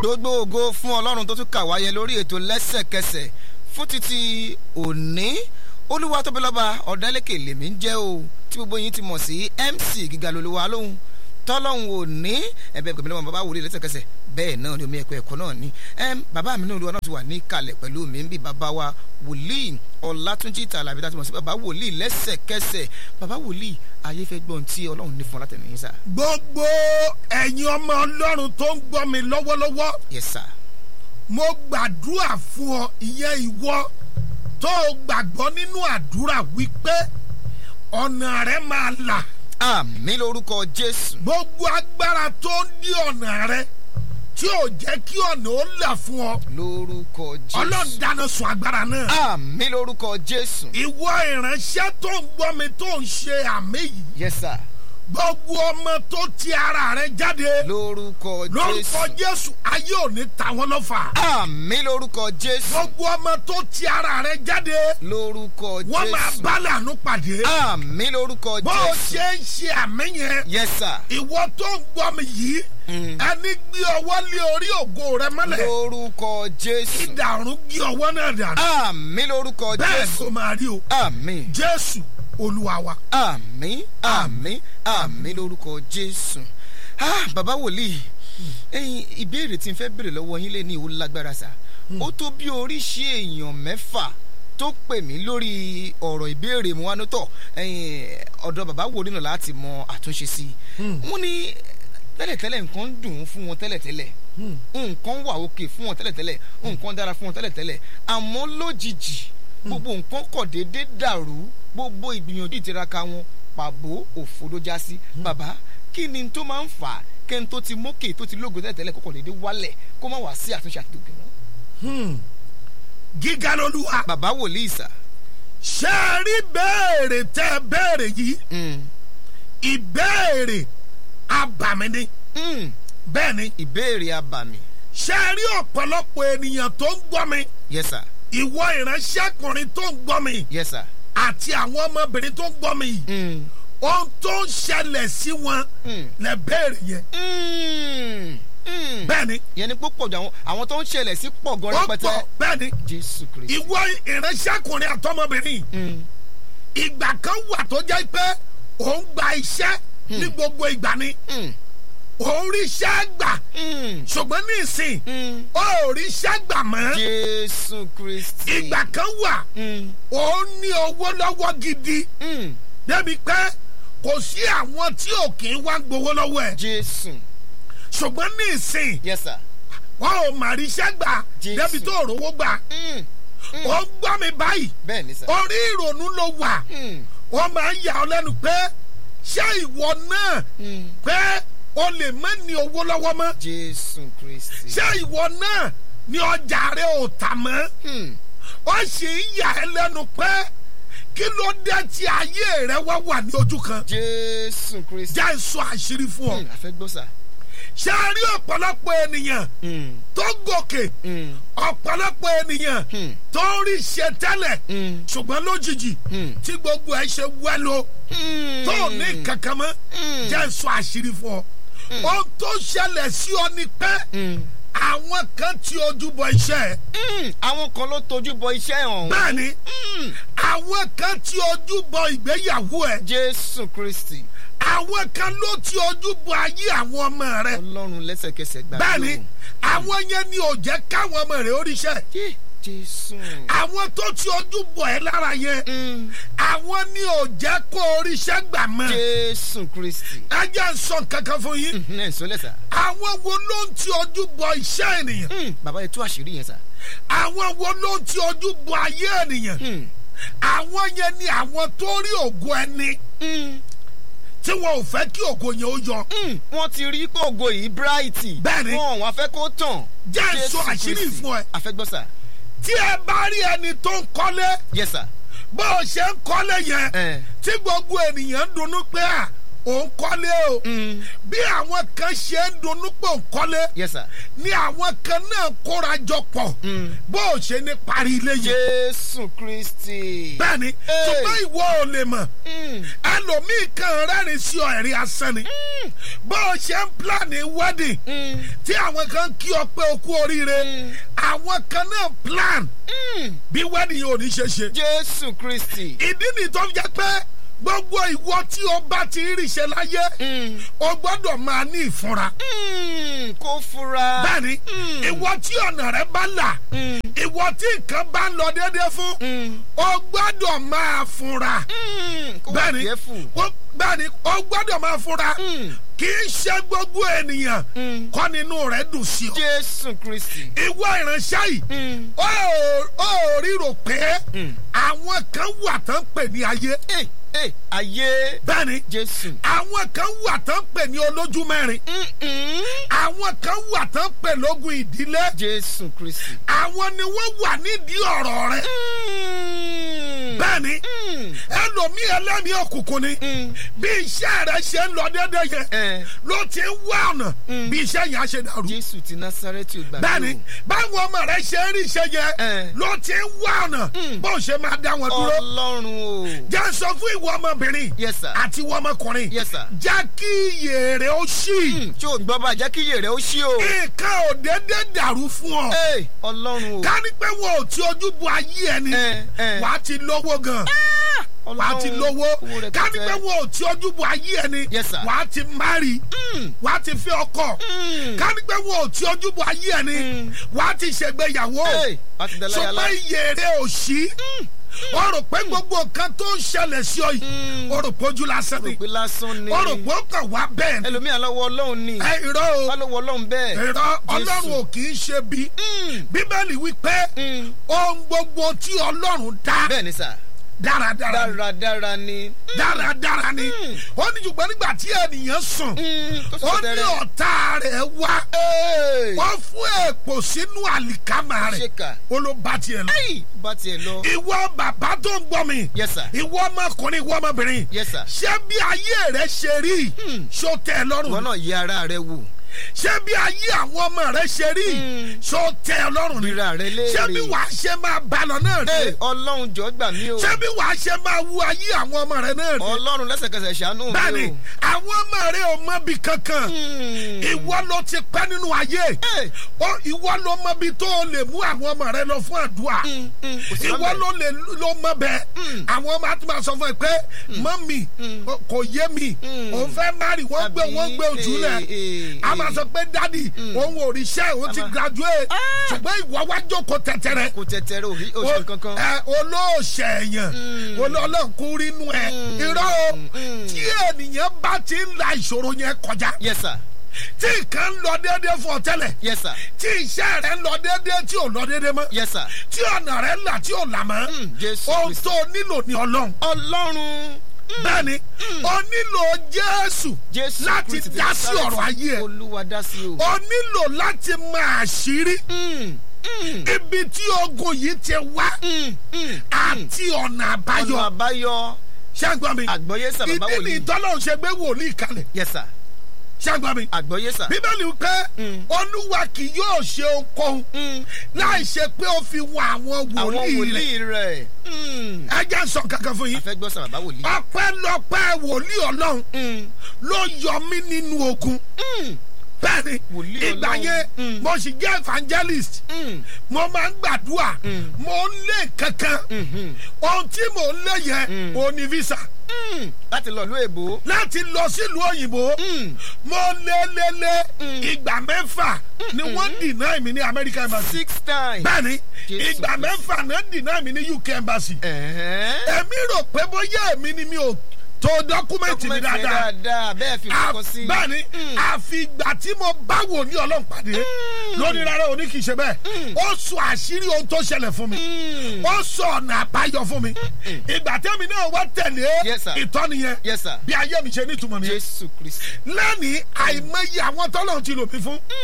gbogbo ògo fún ọlọ́run tó tún kà wáyé lórí ètò lẹ́sẹ̀kẹsẹ̀ fún títí òní olúwa tóbi lọ́ba ọ̀dẹ́lẹ́kẹ̀ lèmi ń jẹ́ o tí gbogbo yín ti mọ̀ sí mc gíga lolúwa lóhùn tọ́lọ́hún ò ní ẹ̀bẹ̀ gbẹ̀mí lọ́wọ́ bàbá wòlíì lẹ́sẹ̀kẹsẹ̀ bẹ́ẹ̀ náà ni omi ẹ̀kọ́ ẹ̀kọ́ náà ni bàbá mi náà olúwa náà ti wà ní kalẹ̀ pẹ̀lú mi ń bí bàbá wa wòlíì ọ̀làtúnjì tàlàbí láti mọ̀ sí bàbá wòlíì lẹ́sẹ̀kẹsẹ̀ bàbá wòlíì ayé fẹ́ gbọ́n tí ọlọ́run ní fún ọ látẹ̀lẹ́yìn sá. gbogbo ẹ̀yin ọmọ ọlọ́run tó ń gbọ́ mi lọ́wọ́lọ́wọ́ yes sir. mo gbàdúrà fún ọ ìyẹn ìwọ tó o gbàgbọ́ nínú àdúrà wípé ọ̀nà rẹ máa là àmì lórúkọ jésù. gbogbo agbára tó ń dí ọ̀nà rẹ tí ò jẹ́ kí ọ̀nà ó là fún ọ lórúkọ jésù. ọlọ́run dáná sun agbára náà. àmì lórúkọ jésù. ìwọ ìránṣẹ́ tó ń gbọ́ mi tó ń ṣe àmì yìí yes sir. gbogbo ọmọ tó ti ara rẹ jáde lórúkọ lórúkọ jésù. jésù ayé ò ní ta wọn lọ́fà àmì lórúkọ jésù. gbogbo ọmọ tó ti ara rẹ jáde lórúkọ wọ́n máa jésù. bá lànà pàdé àmì lórúkọ bó o jésù. ṣe ń ṣe àmì yẹn yes sir. ìwọ tó ń gbọ́ mi yìí Mm. ẹni gbé ọwọ́ lé orí ògo rẹ mọ́lẹ̀ lórúkọ jésù. ìdàrún gbé ọwọ́ náà dànù àmì lórúkọ bẹ́ẹ̀ jésù. kó máa rí o àmì. jésù olúwa wa. àmì àmì àmì lórúkọ jésù ah bàbá wòlíì ẹyin ìbéèrè tí n fẹ́ béèrè lọ́wọ́ yín lé ní ìwò lágbára sá ó tó bí oríṣi èèyàn mẹ́fà tó pè mí lórí ọ̀rọ̀ ìbéèrè mu wánú tọ̀ ẹyin ọ̀dọ̀ bàbá wòlíì náà láti mọ àtúnṣe sí i wọ́n ní tẹ́lẹ̀tẹ́lẹ̀ nǹkan ń dùn ún fún wọn tẹ́lẹ̀tẹ́lẹ̀ nǹkan wà òkè fún wọn tẹ́lẹ̀tẹ́lẹ̀ nǹkan dára fún wọn tẹ́lẹ̀tẹ́lẹ̀ àmọ́ lójijì gbogbo nǹkan kọ̀ déédéé dàrú gbogbo ìgbìyànjú ìtiraka wọn pàbó òfo ló já sí bàbá kí ni tó máa ń fà á kẹ́ni tó ti mókè tó ti lógo tẹ́lẹ̀tẹ́lẹ̀ kọ́kọ́ déédéé wálẹ̀ kó má wá sí àtúnṣe àti òkè mọ́. gíga lolúwa bàbá wòlíì sà. ṣé ẹ rí béèrè tẹ́ ẹ béèrè yìí Mm, ìbéèrè abàmì ni mm, bẹ́ẹ̀ ni ìbéèrè abàmì ṣé ẹ rí ọ̀pọ̀lọpọ̀ ènìyàn tó ń gbọ́ mi yes sir ìwọ ìránṣẹ́kùnrin tó ń gbọ́ mi yes sir. àti àwọn ọmọbìnrin tó ń gbọ́ mi yìí Mm, ohun tó ń ṣẹlẹ̀ sí wọn mm, lẹ béèrè yẹn mm, mm. bẹ́ẹ̀ ni yẹn ni púpọ̀ jù àwọn àwọn tó ń ṣẹlẹ̀ sí pọ̀ gan ó rẹpẹtẹ pọ̀ bẹ́ẹ̀ ni jésù kristu. ìwọ ìránṣẹ́kùnrin àtọmọbìnrin yìí Mm, ìgbà kan wà tó jẹ́ pé òun gba iṣẹ́ ní gbogbo ìgbà ni mm, òun rí iṣẹ́ gbà mm, ṣùgbọ́n ní ìsìn mm. ó ò rí iṣẹ́ gbà mọ́ jésù kristi. ìgbà kan wà Mm, òun ní owó lọ́wọ́ gidi mm, débi pé kò sí àwọn tí ò kì í wá gbowó lọ́wọ́ ẹ̀ jésù ṣùgbọ́n ní ìsìn yes sir. wọn ò mà rí iṣẹ́ gbà Jésù. débi tó rówó gbà Mm, ó ń gbọ́ mi báyìí bẹ́ẹ̀ ni sà. orí ìrònú ló wà Mm, wọ́n máa ń yà ọ́ lẹ́nu pé ṣé ìwọ náà mm, pé o lè má ní owó lọ́wọ́ mọ́ jésù kristi. ṣé ìwọ náà ní ọjà rẹ ò tà mọ́ Mm, ó sì ń yà ẹ́ lẹ́nu pé kí ló dé tí ayé rẹ wá wà ní ojú kan jésù kristi. já ìsọ àṣírí fún ọ Mm, a fẹ́ gbọ́ sà. ṣé a rí ọ̀pọ̀lọpọ̀ ènìyàn Mm, tó gòkè mm, ọ̀pọ̀lọpọ̀ ènìyàn mm, tó ń rí ṣe tẹ́lẹ̀ mm, ṣùgbọ́n lójijì mm. tí gbogbo ẹ̀ ṣe wẹ́lo Mm, tó ní kankan mọ́ Mm. jẹ́ ìsọ àṣírí fún ọ ohun tó ṣẹlẹ̀ sí ọ ni pé mm, àwọn kan ti ojú bọ iṣẹ́ ẹ̀ mm. àwọn kan ló tojú bọ iṣẹ́ ọ̀hún. bẹ́ẹ̀ ni Mm, àwọn kan ti ojú bọ ìgbéyàwó ẹ̀ jésù kristi. àwọn kan ló ti ojú bọ ayé àwọn ọmọ rẹ̀ ọlọ́run lẹ́sẹ̀kẹsẹ̀ gbà bẹ́ẹ̀ ni àwọn yẹn ni ò jẹ́ káwọn ọmọ rẹ̀ oríṣẹ́ Yé, jésù. àwọn tó ti ojú bọ ẹ̀ lára yẹn Mm, àwọn ni ò jẹ́ kó oríṣẹ́ gbà mọ́ jésù kristi. ẹ jẹ́ ń sọ kankan fún yín Mm, ẹ̀ ń sọ lẹ́sà. àwọn wo ló ń ti ojú bọ iṣẹ́ ènìyàn Mm, bàbá yẹn tú àṣírí yẹn sà. àwọn wo ló ń ti ojú bọ ayé ènìyàn Mm, àwọn yẹn ni àwọn tó rí ògo ẹni mm, tí wọn ò fẹ́ kí ògo yẹn ó yọ mm. wọ́n ti rí kóògò yìí bright. Bẹ́ẹ̀ ni. wọn wọn fẹ́ kó tàn. Jẹ́ Jésù sọ àṣírí Kristi. fún ẹ. a fẹ́ gbọ́ sà. tí ẹ bá rí ẹni tó ń kọ́lé yes sir. bó o ṣe ń kọ́lé yẹn ẹ tí gbogbo ènìyàn ń dunnú pé à òun kọ́lé o Mm. bí àwọn kan ṣe ń dunnú pé òun kọ́lé yes sir. ni àwọn kan náà kóra jọ pọ̀ Mm. bó o ṣe ní parí ilé yìí jésù kristi. bẹ́ẹ̀ni Hey. ṣùgbọ́n ìwọ ò lè mọ̀ Mm. ẹlòmíì kan rẹ́rìn sí ọ ẹ̀rí asán ni bó o ṣe ń pílánì wedding Mm. tí àwọn kan kí ọ pé o kú oríire Mm. àwọn kan náà plan Mm. bí wedding yóò ní ṣe ṣe jésù kristi. ìdí ni tó fi jẹ́ pé gbogbo ìwọ tí o bá ti rí ṣe láyé Mm. o gbọ́dọ̀ máa ní ìfúnra Mm. kó fura. bẹ́ẹ̀ni Mm. ìwọ tí ọ̀nà rẹ bá là Mm. ìwọ tí nǹkan bá ń lọ déédéé fún Mm. o gbọ́dọ̀ máa fúnra Mm. kó wà bẹ́ẹ̀ni careful. o- bẹ́ẹ̀ni o gbọ́dọ̀ máa fúnra Mm. kì í ṣe gbogbo ènìyàn Mm. kọ́ nínú rẹ̀ dùn sí ọ jésù kristi. ìwọ ìránṣẹ́ yìí Mm. ó ó ríro pé Mm. àwọn kan wà tán pè ní ayé Hey, hey, ayé bẹ́ẹ̀ni jésù. àwọn kan wà tán pè ní olójú mẹ́rin Mm-mm. àwọn kan wà tán pè lógun ìdílé jésù kristi. àwọn ni wọ́n wà nídìí ọ̀rọ̀ rẹ Mm. bẹ́ẹ̀ni Mm. ẹlòmíì ẹlẹ́mìí òkùnkùn ni Mm. bí iṣẹ́ rẹ ṣe ń lọ déédéé yẹn Eh, ló ti ń wá ọ̀nà Mm. bí iṣẹ́ yẹn á ṣe dàrú jésù ti násárẹ́tì ò gbàgbé bẹ́ẹ̀ni báwọn ọmọ rẹ ṣe ń rí iṣẹ́ yẹn Eh. ló ti ń wá ọ̀nà Mm. bó ṣe máa dá wọn dúró ọlọ́run o. jẹ́ sọ fún ìwọ ọmọbìnrin yes sir. àti ìwọ ọmọkùnrin yes sir. jẹ́ kí iyè rẹ ó ṣí Mm, tí o gbọ́ bá jẹ́ kí iye rẹ̀ ó ṣí o. nǹkan ò déédéé dàrú fún ọ Hey, ọlọ́run o. ká ní pé wọn ò ti ojú bu ayé ẹni Eh, eh. wàá ti lówó gan wàá ti lówó owó rẹpẹtẹ. ká ní pé wọn ò ti ojú bu ayé ẹni Yes, sir. wàá ti mari Mm, wàá ti fi ọkọ mm. ká ní pé wọn ò ti ojú bu ayé ẹni Mm. wàá ti ṣègbéyàwó Hey, wàá ti dẹ́láyà ṣùgbọ́n lá. iye rẹ ò ṣí o rò pé gbogbo nǹkan tó ń ṣẹlẹ̀ sí ọ yìí Mm. o rò pé ojú lásán ni rò pé lásán ni. o rò pé ó kàn wá bẹ́ẹ̀ ni ẹlòmíà lọ́wọ́ ọlọ́run ni. ẹ irọ́ o wá lọ́wọ́ ọlọ́run bẹ́ẹ̀. irọ́ ọlọ́run Jésù. ò kì í ṣe bí Mm, bíbélì wípé mm. ohun gbogbo tí ọlọ́run dá bẹ́ẹ̀ ni sà. dáradára ni dáradára ni. dáradára ni Mm. ó ní ṣùgbọ́n nígbà tí ènìyàn sùn Mm, tó ó sọ ní tẹ́rẹ̀. ọ̀tá rẹ̀ wá Hey, wọ́n fún èpò sínú àlìkámà rẹ̀ ṣèkà. ó ló bá tiẹ̀ lọ. Hey, bá tiẹ̀ lọ. ìwọ bàbá tó ń gbọ́ mi yes sir. ìwọ ọmọkùnrin ìwọ ọmọbìnrin yes sir. ṣé bí ayé rẹ ṣe rí Mm. ṣó tẹ́ ẹ ìwọ lọ́rùn náà yẹ ara rẹ wò. ṣé bí ayé àwọn ọmọ rẹ ṣe rí Mm. ṣó tẹ́ ẹ lọ́rùn ni ríra rẹ léèrè. ṣé bí wàá ṣe máa bá lọ náà Hey, rè ọlọ́run jọ gbà mí o. ṣé bí wàá ṣe máa wu ayé àwọn ọmọ rẹ náà rè ọlọ́run lẹ́sẹ̀kẹsẹ̀ ṣàánú mi o. bẹ́ẹ̀ni àwọn ọmọ rẹ ò mọ bí kankan Mm. ìwọ ló ti pẹ́ nínú ayé Hey, Ó, ìwọ ló mọ bí tó o lè mú àwọn ọmọ rẹ lọ fún àdúrà mm, mm, kò sí ìwọ lọ́bẹ̀. ló lè ló mọ bẹ́ẹ̀ Mm. àwọn ọmọ àti máa sọ fún ẹ pé mọ́mì Mm. o- kò yé mi Mm. òun fẹ́ mari wọ́n gbé Àbí, wọ́n gbé ojú eh, rẹ̀ eh, a máa eh. sọ pé dádì òun ò rí iṣẹ́ òun ti Àmà- graduate Ah. ṣùgbọ́n ìwọ wá jókòó tẹ̀tẹ̀rẹ̀ kò tẹ̀tẹ̀rẹ̀ òrí oṣù kankan. ẹ olóòṣè èèyàn Mm. olólùkún rínú ẹ Mm. irọ́ o Mm. tí ènìyàn bá ti ń la ìṣòro yẹn kọjá yes sir. tí nǹkan ń lọ déédéé fún ọ tẹ́lẹ̀ yes sir. tí iṣẹ́ rẹ ń lọ déédéé tí ò lọ déédéé mọ́ yes sir. tí ọ̀nà rẹ là tí ò là mọ́ Mm, Jésù ohun Kristi. tó nílò ní ọlọ́run ọlọ́run. bẹ́ẹ̀ni o nílò jésù jésù láti Kristi ti dá sí Násárẹ́tì. ọ̀rọ̀ ayé ẹ̀ olúwa dá sí o. o nílò láti mọ àṣírí Mm, mm, ibi tí ogun yìí ti wá mm, mm. àti ọ̀nà àbáyọ ọ̀nà àbáyọ. ṣàgbọ́n mi àgbọ̀yé sà bàbá ìdí ni wòlíì. ìtọ́lọ́run ṣe gbé wòlíì kalẹ̀ yes sir. ṣàgbọ́n mi àgbọ̀yé sà. bíbélì pé Mm. olúwa kì yóò ṣe ohunkóhun Mm, láì ṣe pé ó fi wọ àwọn àwọn wòlíì rẹ̀ wòlíì rẹ̀. Mm. ẹ jẹ́ n sọ kankan fún a yín fẹ́ gbọ́ sà bàbá wòlíì. ọpẹ́lọpẹ́ wòlíì ọlọ́run Mm, ló yọ mí nínú ogun mm, bẹ́ẹ̀ni Wòlíì ìgbà Ọlọ́run. yẹn Mm. mo sì jẹ́ evangelist mm, mo máa ń gbàdúrà Mm. mo ń lé kankan mhm, ohun tí mo ń lé yẹn Mm. ò ní visa mm. láti lọ ìlú èbó. láti lọ sílùú òyìnbó Mm, mo lé lé lé Mm. ìgbà mẹ́fà ni wọ́n deny mi ní American embassy six times. bẹ́ẹ̀ni Jésù ìgbà Kristi. mẹ́fà náà deny mi ní UK embassy Ẹ̀hẹ́n. èmi rò pé bóyá èmi ni mi ò tó dọ́kúmẹ̀ntì mi Dọ́kúmẹ̀ntì yẹn dáadáa dáadáa bẹ́ẹ̀ fi À- kọ́kọ́ sí. bẹ́ẹ̀ni Mm. àfi ìgbà tí mo bá wò ní ọlọ́run pàdé lónìí rárá òní kì í ṣe bẹ́ẹ̀ Mm. ó sọ àṣírí ohun tó ṣẹlẹ̀ fún mi Mm. ó sọ ọ̀nà àbáyọ fún mi ìgbà tẹ́mi náà wá tẹ̀lé Yes, sir. ìtọ́ni yẹn yes sir. bí ayé mi ṣe nítumọ̀ nìyẹn jésù kristi. lẹ́nìí àìmọye àwọn tọ́lọ́run ti lò mí fún Mm,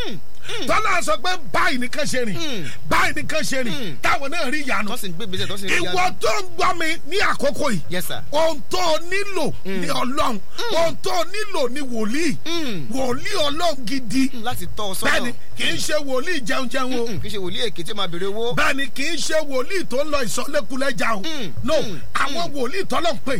tọ́lá sọ pé báyìí nìkan ṣe rìn Mm. báyìí nìkan ṣe rìn Mm. táwọn náà rí ìyanu tó sì ń gbé gbèsè tó sì ń rí ìwọ tó ń gbọ́ mi ní àkókò yìí yes sir. ohun tó o nílò ní ọlọ́run ohun tó o nílò ní wòlíì Mm. wòlíì ọlọ́run gidi Mm, láti tọ́ ọ bẹ́ẹ̀ni sọ́nà kì í ṣe wòlíì jẹun jẹun o Mm, kì í ṣe wòlíì èké tí ó máa béèrè owó. bẹ́ẹ̀ni kì í ṣe wòlíì tó ń lọ ìsọlẹ́kulẹ́jà o Mm, no mm, àwọn wòlíì tọ́lọ̀ ń pè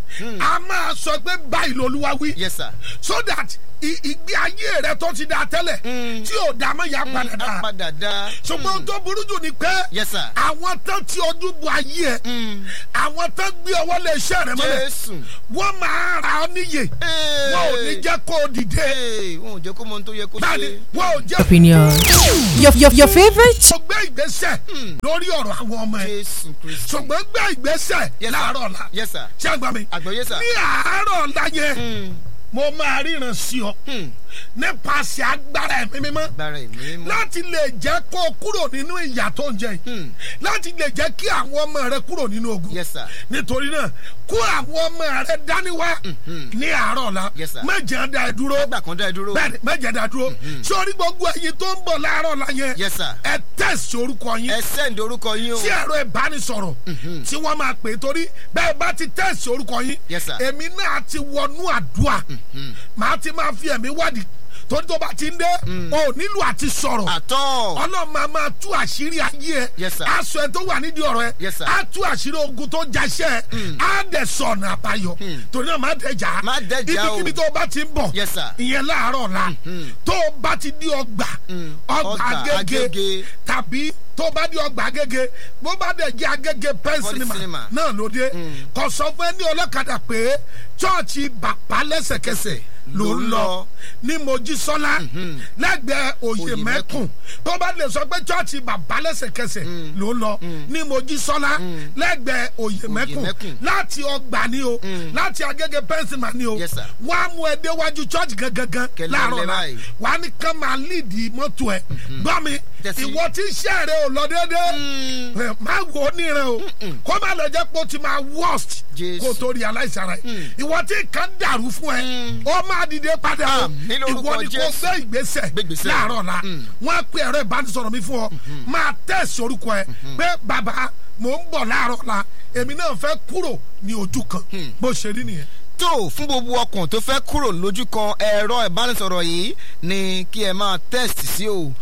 a máa sọ pé báyìí lolúwa wí yes sir. so that i- ìgbé ayé rẹ tó ti da tẹ́lẹ̀ Mm. tí ò dá mọ́ ya padà á dá padà dá. ṣùgbọ́n ohun tó burú jù ni pé yes sir. àwọn tán tí ojú bu ayé ẹ Mm. àwọn tán gbé ọwọ́ lé iṣẹ́ rẹ mọ́lẹ̀ jésù. wọ́n máa ra ọ níyè wọn ò ní jẹ́ kó o dìde Ee, wọn ò jẹ́ kó mọ ohun tó yẹ kó báyìí ṣe. wọn ò jẹ́ opinion. Your, your, your favorite kó gbé ìgbésẹ̀ lórí ọ̀rọ̀ àwọn ọmọ ẹ jésù kristu. ṣùgbọ́n gbé ìgbésẹ̀ Yes, sir. láàárọ̀ ọ̀la yes sir. ṣé àgbà mi àgbọ̀yé sir. ní àárọ̀ ọ̀la yẹn Mm. mo máa ríran sí ọ Mm. nípasẹ̀ agbára ẹ̀mí mímọ́ agbára ẹ̀mí mọ́. láti lè jẹ́ kó o kúrò nínú ìyà tó ń jẹ yìí Hmm. láti lè jẹ́ kí àwọn ọmọ rẹ kúrò nínú ogun yes sir. nítorí náà kó àwọn ọmọ rẹ dání wá ní àárọ̀ ọ̀la Yes, sir. méje dá ẹ dúró nígbà kan dá ẹ dúró. bẹ́ẹ̀ni méje dá ẹ dúró sórí gbogbo ẹyin tó ń bọ̀ láàárọ̀ ọ̀la yẹn yes sir. ẹ tẹ̀sí orúkọ yín ẹ sẹ́ǹdì orúkọ yín o. sí ẹ̀rọ ìbánisọ̀rọ̀ tí wọ́n máa pè é torí bẹ́ẹ̀ bá ti tẹ̀sí orúkọ yín Yes, sir. èmi náà ti wọnú àdúrà màá ti máa fi ẹ̀mí wádìí torí tó bá ti ń dé o ò nílò àti sọ̀rọ̀ àtọ́. ọlọ́run máa máa tú àṣírí ayé ẹ Yes, sir. aṣọ ẹ tó wà nídìí ọ̀rọ̀ ẹ Yes, sir. á tú àṣírí ogun tó jaṣẹ́ ẹ á dẹ̀ sọ̀nà àbáyọ torí náà má dẹjà Má dẹjà o. ibikíbi tó bá ti ń bọ̀ Yes, sir. ìyẹn láàárọ̀ la tó o bá ti di ọgbà ọgbà Ọgbà agége Agége. tàbí tó o bá di ọgbà agége bó bá dẹ̀ jẹ́ agége pen Poly cinema cinema. náà ló dé kò sọ fún ẹ ní ọlọ́kadà pé chọ́ọ̀chì bàbá lẹ́sẹ̀kẹsẹ̀ ló ń lọ ní mojísọ́lá lẹ́gbẹ̀ẹ́ òye mẹ́kùn tó bá lè sọ pé chọ́ọ̀chì bàbá lẹ́sẹ̀kẹsẹ̀ ló ń lọ ní mojísọ́lá lẹ́gbẹ̀ẹ́ òye mẹ́kùn Mẹ́kùn. láti ọgbà ni o láti agége pẹ́ńsìmà ni o Yes, sir. wọ́n á mú ẹ déwájú chọ́ọ̀chì gangan Kẹlẹ́ láàárọ̀ lẹ́ la báyìí. wàá ní kán máa líìdì mọ́tò ẹ̀ gbọ́ mi Tẹ̀sí. ìwọ tí iṣẹ́ rẹ ò lọ déédéé ẹ, má wò ó níran o kó má lọ jẹ́ pé ó ti máa worst Jésù. kó tó rí aláìsàn rẹ ìwọ tí nǹkan dàrú fún ẹ ó máa dìde padà o Àmín lórúkọ ìwọ ni kò Jésù. gbé ìgbésẹ̀ Gbé ìgbésẹ̀. láàárọ̀ la wọ́n á pe ẹ̀rọ ìbánisọ̀rọ̀ mi fún ọ máa tẹ̀sí orúkọ ẹ pé bàbá mò ń bọ̀ láàárọ̀ la èmi náà fẹ́ kúrò ní ojú kan bó ṣe rí nìyẹn. tó fún gbogbo ọkàn tó fẹ́ kúrò lójú kan ẹ̀rọ ìbánisọ̀rọ̀ yìí ni kí ẹ máa test sí o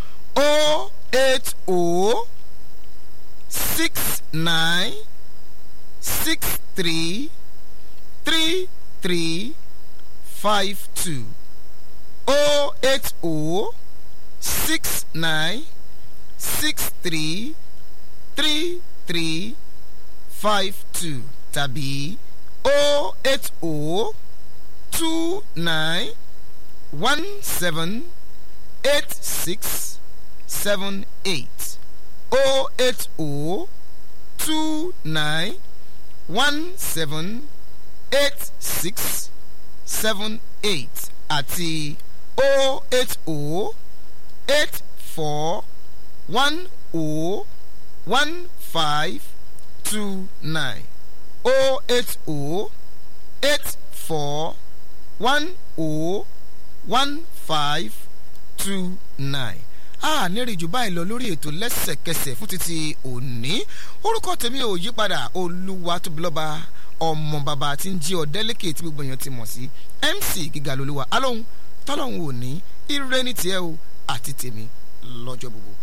o eight o six nine six three three three five two o eight o six nine six three three three five two tàbí o eight o two nine one seven eight six seven eight o eight o two nine one seven eight six seven eight àti o eight o eight four one o one five two nine o eight o eight four one o one five two nine a nírìn jù báyìí lọ lórí ètò lẹ́sẹ̀kẹsẹ̀ fún títí òní orúkọ tèmi ò yí padà olúwa tóbi lọ́ba ọmọ bàbá tí ń jí ọ̀dẹ́lẹ́kẹ̀ tí gbogbo èèyàn ti mọ̀ sí mc gíga lolúwa alóhùn tọ́lọ́hùn òní ire ní tiẹ̀ o àti tèmi lọ́jọ́ gbogbo.